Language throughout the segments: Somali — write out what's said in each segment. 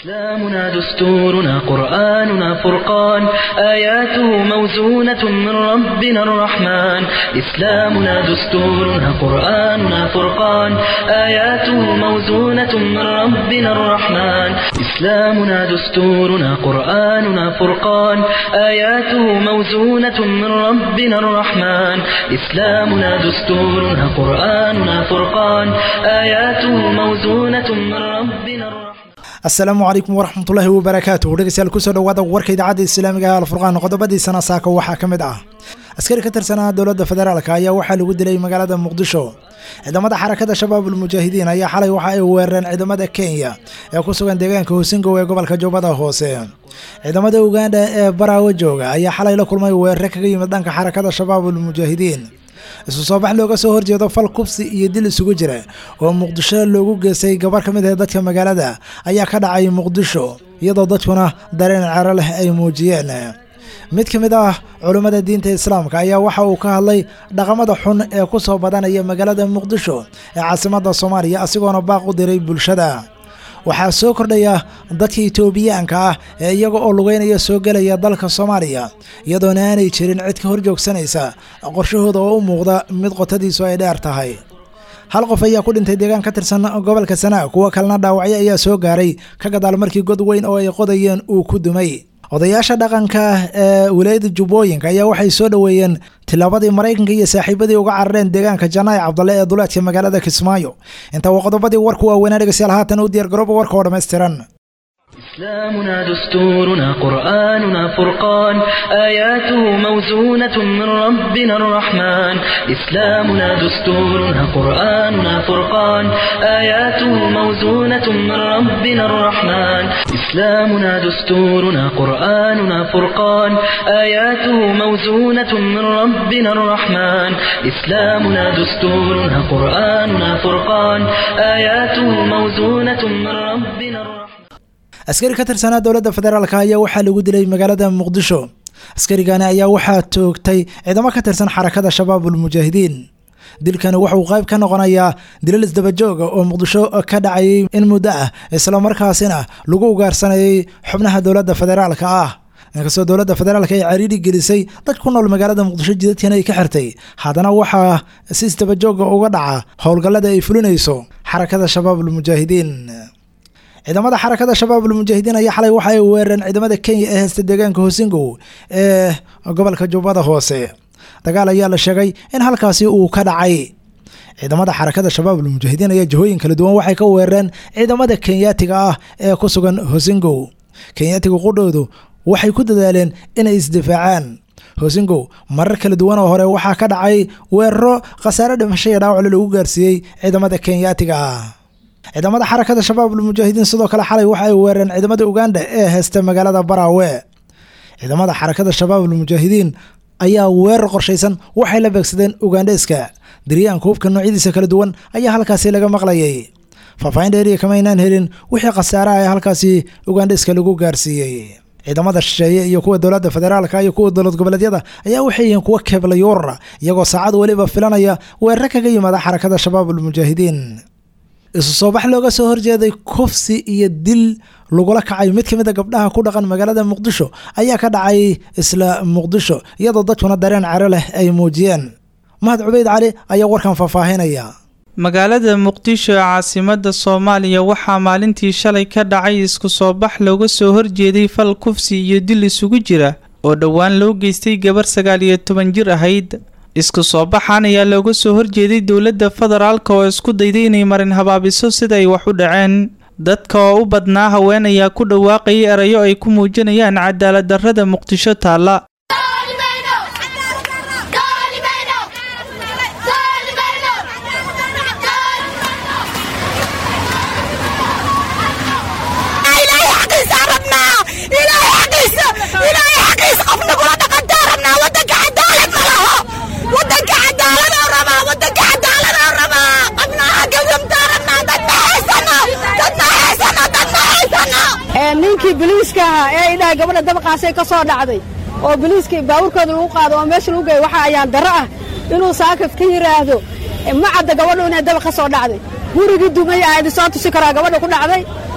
إسلامنا دستورنا قرآننا فرقان آياته موزونة من ربنا الرحمن إسلامنا دستورنا قرآننا فرقان آياته موزونة من ربنا الرحمن إسلامنا دستورنا قرآننا فرقان آياته موزونة من ربنا الرحمن إسلامنا دستورنا قرآننا فرقان آياته موزونة من ربنا الرحمن asalaamu calaykum waraxmatullaahi wabarakaatuh dhegeystayaal kusoo dhawaada warka idaacadda islaamiga ee alfurqaan qodobadiisana saaka waxaa ka mid ah askari ka tirsanaa dowladda federaalk ayaa waxaa lagu dilay magaalada muqdisho ciidamada xarakada shabaab ulmujaahidiin ayaa xalay waxa ay weerareen ciidamada kenya ee ku sugan deegaanka hosingow ee gobolka jubbada hoose ciidamada uganda ee baraawo jooga ayaa xalay la kulmay weerare kaga yimid dhanka xarakada shabaab ulmujaahidiin isu soo bax looga soo horjeedo fal kubsi iyo dil isugu jira oo muqdisho loogu geystay gabar ka mid ah dadka magaalada ayaa ka dhacay muqdisho iyadoo dadkuna dareen cero leh ay muujiyeen mid ka mid ah culummada diinta islaamka ayaa waxa uu ka hadlay dhaqamada xun ee ku soo badanaya magaalada muqdisho ee caasimadda soomaaliya asigoona baaq u diray bulshada waxaa soo kordhaya dadka itoobiyaanka ah ee iyaga oo lugeynaya soo gelaya dalka soomaaliya iyadoona aanay jirin cid ka horjoogsanaysa qorshahooda oo u muuqda mid qotadiisu ay dheer tahay hal qof ayaa ku dhintay deegaan ka tirsan gobolka sanaa kuwo kalena dhaawacyo ayaa soo gaaray ka gadaal markii god weyn oo ay qodayeen uu ku dumay odayaasha dhaqanka ee wilaayada jubbooyinka ayaa waxay soo dhoweeyeen tilaabadii maraykanka iyo saaxiibadii uga carareen deegaanka janaayi cabdalle ee duleedka magaalada kismaayo intaa waa qodobadii warku waaweynaa dhegeystayaal haatan u diyaar garooba warka oo dhammaystiran إسلامنا دستورنا قرآننا فرقان آياته موزونة من ربنا الرحمن إسلامنا دستورنا قرآننا فرقان آياته موزونة من ربنا الرحمن إسلامنا دستورنا قرآننا فرقان آياته موزونة من ربنا الرحمن إسلامنا دستورنا قرآننا فرقان آياته موزونة من ربنا الرحمن askari ka tirsanaa dowladda federaalk ayaa waxaa lagu dilay magaalada muqdisho askarigani ayaa waxaa toogtay ciidamo ka tirsan xarakada shabaab ulmujaahidiin dilkani wuxuu qayb ka noqonayaa dilal isdabajooga oo muqdisho ka dhacayay in muddo ah islamarkaasina lagu ugaarsanayay xubnaha dowladda federaalka ah inkastoo dowladda federaalka ay cariiri gelisay dad ku nool magaalada muqdisho jidadkana ay ka xirtay haddana waxaa si isdabajooga uga dhaca howlgallada ay fulinayso xarakada shabaab ulmujaahidiin ciidamada xarakada shabaab ulmujaahidiin ayaa xalay waxa ay weerareen ciidamada kenya ee heysta deegaanka hosingow ee gobolka jubbada hoose dagaal ayaa la sheegay in halkaasi uu ka dhacay ciidamada xarakada shabaab ulmujaahidiin ayaa jihooyin kala duwan waxay ka weerareen ciidamada kenyaatiga ah ee ku sugan hosingow kenyaatiga qudhoodu waxay ku dadaaleen inay isdifaacaan hosingow marar kala duwan oo hore waxaa ka dhacay weeraro khasaare dhimasho iyo dhaawacle lagu gaarsiiyey ciidamada kenyaatiga ah ciidamada xarakada shabaab ulmujaahidiin sidoo kale xalay waxa ay weerareen ciidamada uganda ee heysta magaalada baraawe ciidamada xarakada shabaab ulmujaahidiin ayaa weerar qorshaysan waxay la beegsadeen ugandheska diryaanka hubka noocyadiisa kala duwan ayaa halkaasi laga maqlayay faahfaahin dheeriya kamaynaan helin wixii khasaaraha ee halkaasi ugandheska lagu gaarsiiyey ciidamada shisheeye iyo kuwa dowladda federaalka iyo kuwa dowlad goboleedyada ayaa waxay yihiin kuwa keeblayuurara iyagoo saacad weliba filanaya weeraro kaga yimaada xarakada shabaab ulmujaahidiin isu soo bax looga soo horjeeday kufsi iyo dil lagula kacay mid ka mid a gabdhaha ku dhaqan magaalada muqdisho ayaa ka dhacay isla muqdisho iyadoo dadkuna dareen cero leh ay muujiyeen mahad cubeyd cali ayaa warkan faahfaahinaya magaalada muqdisho ee caasimada soomaaliya waxaa maalintii shalay ka dhacay isku soo bax looga soo horjeeday fal kufsi iyo dil isugu jira oo dhowaan loo geystay gabar sagaal iyo toban jir ahayd isku soo baxan ayaa looga soo horjeeday dowladda federaalka oo isku dayday inay marin habaabiso sida ay wax u dhaceen dadka oo u badnaa haween ayaa ku dhawaaqayay erayo ay ku muujinayaan cadaalad darrada muqdisho taalla ninkii biliiska ahaa ee idhaha gabadha dabaqaasay ka soo dhacday oo biliiskii baawurkooda lagu qaado oo meesha lagu geeyo waxaa ayaan darro ah inuu saakaf ka yidhaahdo ma cadda gabadhu inay dabaq ka soo dhacday gurigii dumay ahayd soo tusi karaa gabadha ku dhacday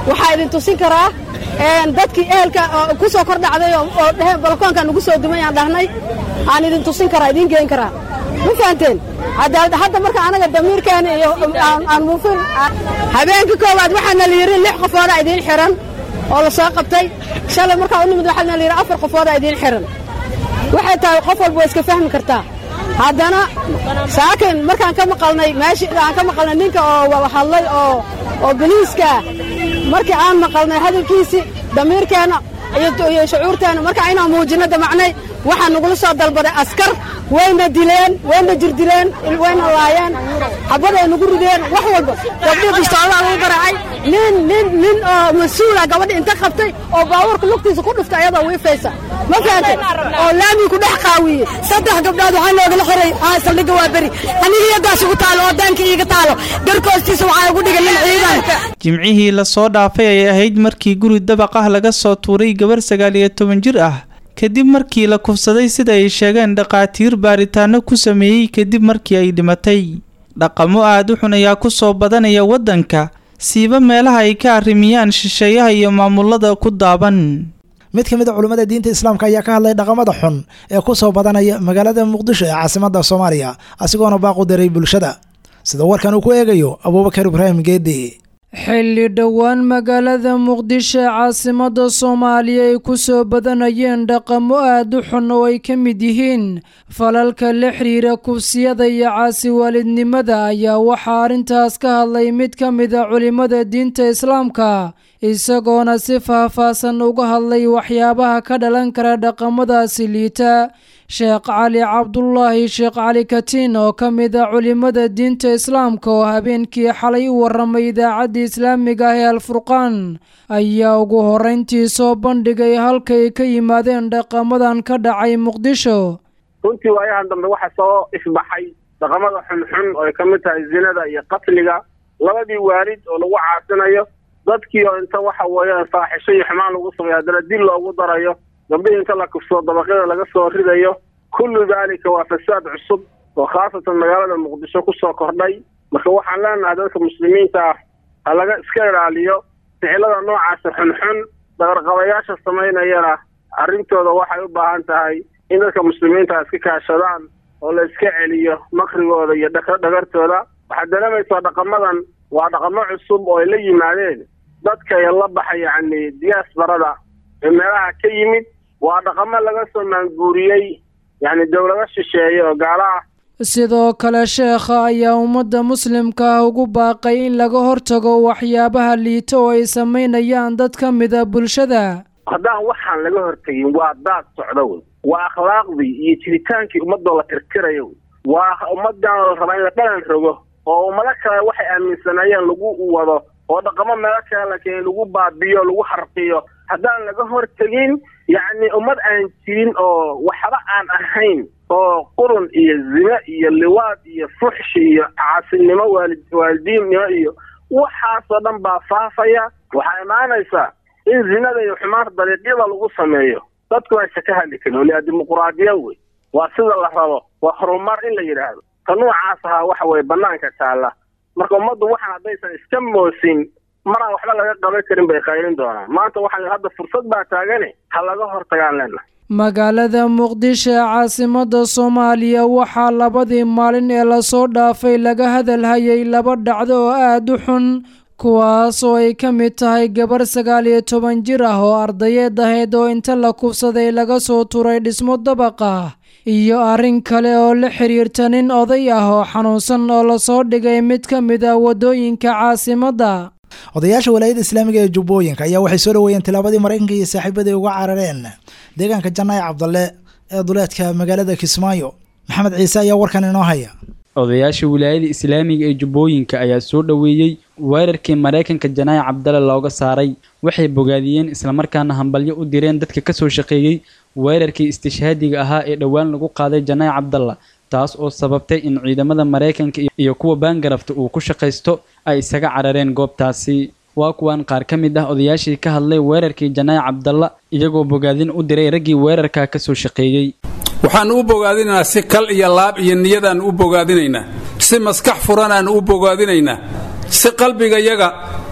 waxaa idin tusin karaa dadkii ehelka ku soo kor dhacday oo dheheen balkoonkaan ugu soo dumay aan dhahnay aan idin tusin karaa idiin geen karaa ma fahanteen hadda marka anaga damiirkeena iyo aan muufin habeenkii koowaad waxaana la yidhi lix qofoodaa idiin xihan oo la soo qabtay shalay markaa u nimid waxaana la yidhi afar qofoodaa idiin xihan waxay tahay qof walba waa iska fahmi kartaa haddana saakin markaan ka maqalnay meeshii aan ka maqalnay ninka oo hadlay oo oo boliiskaa markii aan maqalnay hadalkiisii damiirkeenna iyo shucuurteenna markaa inaan muujinno damacnay waxaa nagula soo dalbaday askar wayna dileen wayna jirdileen wayna laayeen xabaday nagu rideen wax walba gabdhii bistooladaa lagu garaacay nin nin nin oo mas-uula gabadhi inta qabtay oo baabuurka lugtiisa ku dhuftay ayadoo wiifaysa ma fahantay oo laamii ku dhex qaawiyey saddex gabdhood waxaa noogala xiray saldhigga waa beri aniga iyadaas igu taalo oo daanka iiga taalo garka hoostiisa waxaa igu dhigan nin ciidanka jimcihii lasoo dhaafay ay ahayd markii guri dabaq ah laga soo tuuray gabar sagaal iyo toban jir ah kadib markii la kufsaday sida ay sheegeen dhakhaatiir baaritaano ku sameeyey kadib markii ay dhimatay dhaqamo aada u xun ayaa ku soo badanaya waddanka siiba meelaha ay ka arrimiyaan shisheeyaha iyo maamulada ku daaban mid ka mid a culummada diinta islaamka ayaa ka hadlay dhaqamada xun ee ku soo badanaya magaalada muqdisho ee caasimadda soomaaliya asigoona baaqu diray bulshada sida warkan uu ku eegayo abuubakar ibraahim geedi xilli dhowaan magaalada muqdisho ee caasimadda soomaaliya ay ku soo badanayeen dhaqamo aad u xun oo ay ka mid yihiin falalka la xiriira kufsiyada iyo caasiwaalidnimada ayaa waxaa arrintaas ka hadlay mid ka mid a culimmada diinta islaamka isagoona si faahfaahsan uga hadlay waxyaabaha ka dhalan kara dhaqamadaasi liita sheekh cali cabdulaahi sheekh cali katiin oo ka mid a culimmada diinta islaamka oo habeenkii xalay u warramay idaacadda islaamiga ah ee alfurqaan ayaa ugu horrayntii soo bandhigay halkay ka yimaadeen dhaqamadan ka dhacay muqdisho runtii waayahan dambe waxaa soo ifbaxay dhaqamada xunxun oo ay ka mid tahay zinada iyo qatliga labadii waalid oo lagu caasinayo dadkii oo inta waxa weeyaan faaxisho iyo xumaan lagu sameeyo haddana dil loogu darayo gabdhihii inta la kufsado dabaqyada laga soo ridayo kullu daalika waa fasaad cusub oo khaasatan magaalada muqdisho ku soo kordhay marka waxaan leenahay dadka muslimiinta ah ha laga iska ilaaliyo ficilada noocaasa xunxun dhaqarqabayaasha samaynayana arrintooda waxay u baahan tahay in dadka muslimiinta iska kaashadaan oo la iska celiyo makrigooda iyo dhagartooda waxaad dareemaysaa dhaqamadan waa dhaqamo cusub oo ay la yimaadeen dadka ee la baxa yacni diyaasbarada ee meelaha ka yimid waa dhaqamo laga soo maanguuriyey yacni dowlado shisheeye oo gaala ah sidoo kale sheekha ayaa ummadda muslimka ah ugu baaqay in laga hortago waxyaabaha liita oo ay samaynayaan dad ka mida bulshada haddaan waxaan laga hortegin waa daad socdo wey waa akhlaaqdii iyo jiritaankii ummadoo la tirtirayo wey waa ummadan la rabaa in la dhalan rogo oo ummado kale waxay aaminsanayeen lagu wado oo dhaqamo meelo kale la keenay lagu baabiyo lagu harqiyo haddaan laga hortegin yacni ummad aan jirin oo waxba aan ahayn oo qurun iyo zine iyo liwaad iyo fuxshi iyo caasinimo waalid waalidiinnimo iyo waxaasoo dhan baa faafaya waxaa imaanaysaa in zinada iyo xumaanta dariiqyada lagu sameeyo dadku aysa ka hadli karin waliaa dimuquraadiya wey waa sida la rabo waa horumar in la yidhaahdo ta noocaas ahaa waxa weye banaanka taalla marka ummaddu waxaan haddaysan iska moosin maraan waxba laga qaban karin bay qayrin doonaan maanta waxaa hadda fursad baa taagane ha laga hortagaan leenahay magaalada muqdisho ee caasimadda soomaaliya waxaa labadii maalin ee lasoo dhaafay laga hadalhayay laba dhacdo oo aada u xun kuwaas oo ay ka mid tahay gabar sagaal iyo toban jir ah oo ardayeed ahayd oo inta la kufsaday laga soo turay dhismo dabaq ah iyo arrin kale oo la xiriirta nin oday ah oo xanuunsan oo lasoo dhigay mid ka mid ah waddooyinka caasimadda odayaasha walaayadda islaamiga ee jubbooyinka ayaa waxay soo dhaweeyeen tilaabadii maraykanka iyo saaxiibadii uga carareen deegaanka janaaye cabdalle ee duleedka magaalada kismaayo maxamed ciise ayaa warkan inoo haya odayaasha wilaayada islaamiga ee jubbooyinka ayaa soo dhoweeyey weerarkii maraykanka janaaye cabdalle looga saaray waxay bogaadiyeen islamarkaana hambalyo u direen dadka kasoo shaqeeyey weerarkii istishhaadiga ahaa ee dhowaan lagu qaaday janaaye cabdalla taas oo sababtay in ciidamada maraykanka iyo kuwa baangarafta uu ku shaqaysto ay isaga carareen goobtaasi waa kuwan qaar ka mid ah odayaashii ka hadlay weerarkii janaaye cabdalla iyagoo bogaadin u diray raggii weerarkaa kasoo shaqeeyey waxaannu u bogaadinaynaa si kal iyo laab iyo niyadaannu u bogaadinaynaa si maskax furanaan u bogaadinaynaa si qalbigayaga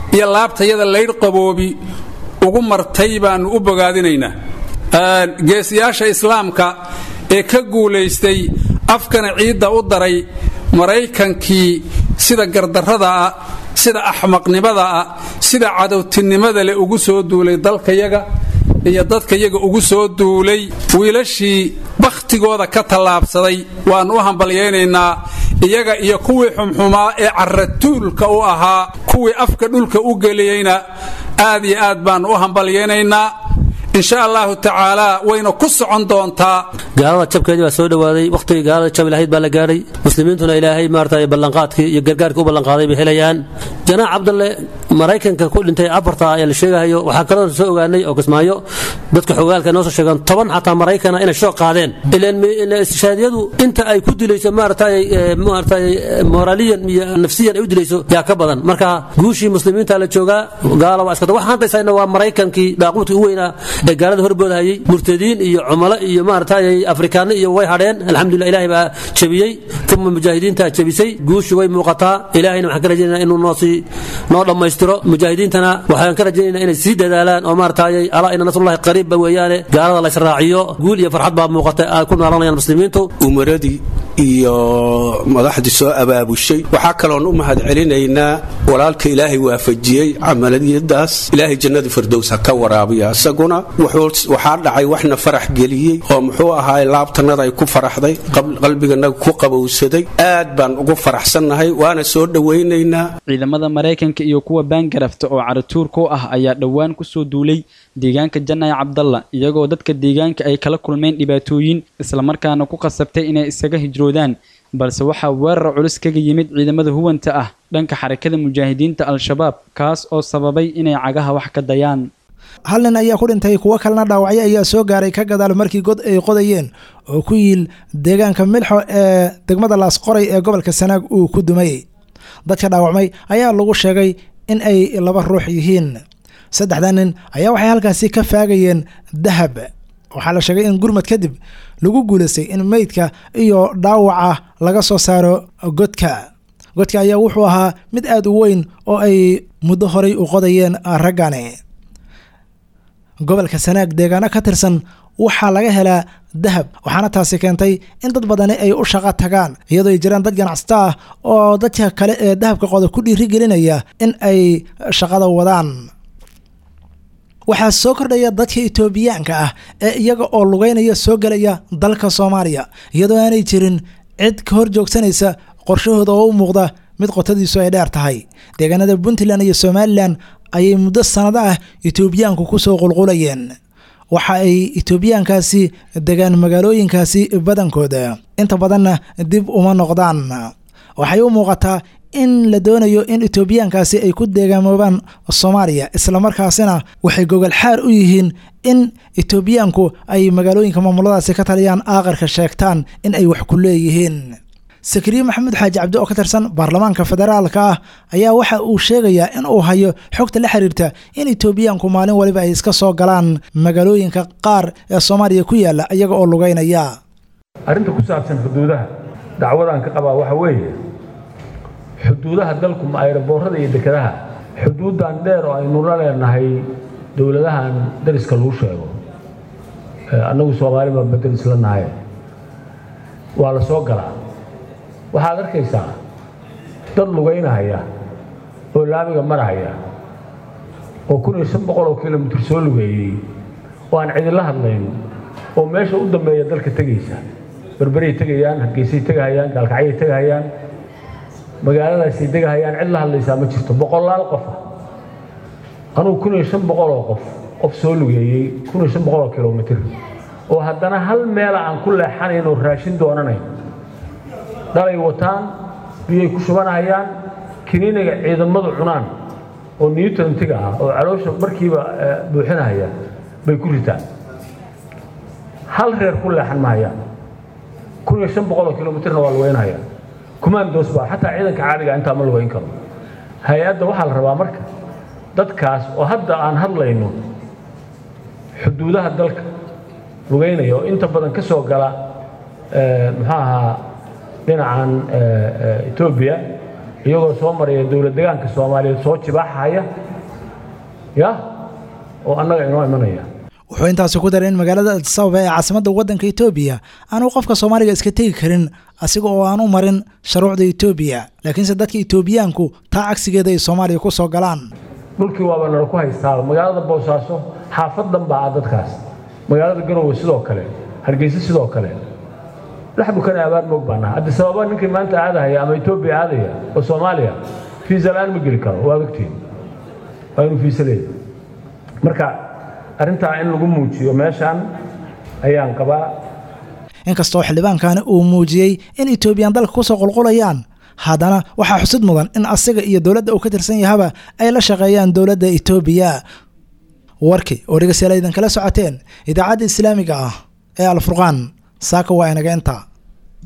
iyo laabtayada laydh qaboobi ugu martay baannu u bogaadinaynaa geesiyaasha islaamka ee ka guulaystay afkana ciidda u daray maraykankii sida gardarradaah sida axmaqnimadaah sida cadowtinimada leh ugu soo duulay dalkayaga iyo dadkayaga ugu soo duulay wiilashii bakhtigooda ka tallaabsaday waannu u hambalyaynaynaa iyaga iyo kuwii xumxumaa ee carratuulka u ahaa kuwii afka dhulka u geliyeyna aad iyo aad baannu u hambalyaynaynaa insha allahu tacaala wayna ku socon doontaa gaalada jabkeedii baa soo dhowaaday wakhtigii gaalada jabi lahayd baa la gaadhay muslimiintuna ilaahay maarata ballanqaadkii iyo gargaarkii u ballanqaaday bay helayaan janaax cabdalle maraykanka ku dhintay afarta ayaa la sheegahayo waxaa kaloo soo ogaanay oo kismaayo dadka xogaalka noo soo sheegaan toban xataa maraykana inay shoo qaadeen ilaan istishaadiyadu inta ay ku dilayso maaratay maaratay moraaliyan iyo nafsiyan ay u dilayso yaa ka badan marka guushii muslimiinta la joogaa gaala waa iskata waxaan haysayna waa maraykankii daaquudkii u weynaa ee gaalada horboodahayay murtadiin iyo cumalo iyo maaratay afrikaano iyo way hadheen alxamdulillah ilaahay baa jabiyey uma mujaahidiintaa jabisay guushu way muuqataa ilaahayna waxaan ka rajaynaa inuu noosii noo dhammaystiro mujaahidiintana waxaan ka rajaynaynaa inay sii dadaalaan oo maaratay alaa ina nasrullahi qariibba weeyaane gaalada la israaciyo guul iyo farxad baa muuqata ay ku noolanayaan muslimiintu umaradii iyo madaxdii soo abaabushay waxaa kaloon u mahad celinaynaa walaalka ilaahay waafajiyey camaliyadaas ilaahay jannada firdows ha ka waraabiya isaguna waxaa dhacay waxna farax geliyey oo muxuu ahaay laabtanada ay ku faraxday qalbiganaga ku qabowsaday aad baan ugu faraxsannahay waana soo dhowaynaynaa ciidamada maraykanka iyo kuwa baangarafta oo caratuurka u ah ayaa dhowaan ku soo duulay deegaanka janay cabdalla iyagoo dadka deegaanka ay kala kulmeen dhibaatooyin islamarkaana ku qasabtay inay isaga hijroodaan balse waxaa weerar culus kaga yimid ciidamada huwanta ah dhanka xarakada mujaahidiinta al-shabaab kaas oo sababay inay cagaha wax ka dayaan hal nin ayaa ku dhintay kuwo kalena dhaawacyo ayaa soo gaaray ka gadaal markii god ay qodayeen oo ku yiil deegaanka milxo ee degmada laasqoray ee gobolka sanaag uu ku dumay dadka dhaawacmay ayaa lagu sheegay in ay laba ruux yihiin saddexda nin ayaa waxay halkaasi ka faagayeen dahab waxaa la sheegay in gurmad kadib lagu guulaystay in meydka iyo dhaawaca laga soo saaro godka godka ayaa wuxuu ahaa mid aad u weyn oo ay muddo horay u qodayeen raggani gobolka sanaag deegaano ka tirsan waxaa laga helaa dahab waxaana taasi keentay in dad badani ay u shaqo tagaan iyadoo ay jiraan dad ganacsato ah oo dadka kale ee dahabka qoda ku dhiirigelinaya in ay shaqada wadaan waxaa soo kordhaya dadka itoobiyaanka ah ee iyaga oo lugeynaya soo gelaya dalka soomaaliya iyadoo aanay jirin cid ka hor joogsanaysa qorshahooda oo u muuqda mid qotadiisu ay dheer tahay deegaanada puntland iyo somalilan ayay muddo sanado ah itoobiyaanku ku soo qulqulayeen waxa ay itoobiyaankaasi degaan magaalooyinkaasi badankooda inta badanna dib uma noqdaan waxay u muuqataa in la doonayo in itoobiyaankaasi ay ku deegaamoobaan soomaaliya islamarkaasina waxay gogol xaar u yihiin in itoobiyaanku ay magaalooyinka maamuladaasi ka taliyaan aaqarka sheegtaan in ay wax ku leeyihiin sakariye maxamuud xaaji cabdi oo ka tirsan baarlamaanka federaalka ah ayaa waxa uu sheegayaa in uu hayo xogta la xiriirta in itoobiyaanku maalin waliba ay iska soo galaan magaalooyinka qaar ee soomaaliya ku yaala iyaga oo lugeynaya arrinta ku saabsan xuduudaha dacwadaan ka qabaa waxa weeye xuduudaha dalku ma ayraboorada iyo dekedaha xuduuddan dheer oo aynu la leenahay dowladahan dariska lagu sheego annagu soomaaliba ma daris la nahay waa la soo galaa waxaad arkaysaa dad lugaynahaya oo laamiga marahaya oo kun iyo shan boqol oo kilomitir soo lugeeyey oo aan cidila hadlayn oo meesha u dambeeya dalka tegaysa berberay tegayaan hargeysay tegahayaan gaalkacyay tegahayaan magaaladaasay degahayaan cid la hadlaysaa ma jirto boqolaal qofa anugu kun iyo shan boqol oo qof qof soo lugeeyey kun iyo shan boqol oo kilomitir oo haddana hal meela aan ku leexanayn oo raashin doonanayn dhalay wataan biyay ku shubanahayaan kiniiniga ciidamadu cunaan oo newtontiga ah oo caloosha markiiba buuxinahaya bay ku ritaan hal reer ku leexan mahayaan kun iyo shan boqol oo kilomitirna waa lugeynahayaan kumaandoos baa xataa ciidanka caadiga intaa ma lugeyn karo hay-adda waxaa la rabaa marka dadkaas oo hadda aan hadlayno xuduudaha dalka lugeynaya oo inta badan ka soo gala muxuu ahaa dhinacan etoobiya iyagoo soo maraya dowlad degaanka soomaaliyeed soo jibaaxaya ya oo annaga inoo imanaya wuxuu intaasi ku daray in magaalada adisababa ee caasimadda waddanka etoobiya aanu qofka soomaaliga iska tegi karin asiga oo aan u marin shuruucda etoobiya laakiinse dadka etoobiyaanku taa cagsigeeda ay soomaaliya ku soo galaan dhulkii waaba nala ku haystaaba magaalada boosaaso xaafad dhan baa ah dadkaas magaalada garowe sidoo kale hargeysa sidoo kale dhex bukana abaar moog baa naha adisababa ninkii maanta aadahaya ama etoobiya aadaya oo soomaaliya fiisa la-aan ma geli karo waad ogtiin waa inuu fiisa leeyahy marka arrintaa in lagu muujiyo meeshaan ayaan qabaa inkastoo xildhibaankani uu muujiyey in etoobiyan dalka kusoo qulqulayaan haddana waxaa xusid mudan in asiga iyo dowladda uu ka tirsan yahaba ay la shaqeeyaan dowladda etoobiya warkii oo dhegeystayaal idinkala socoteen idaacadda islaamiga ah ee alfurqaan saaka waa inaga inta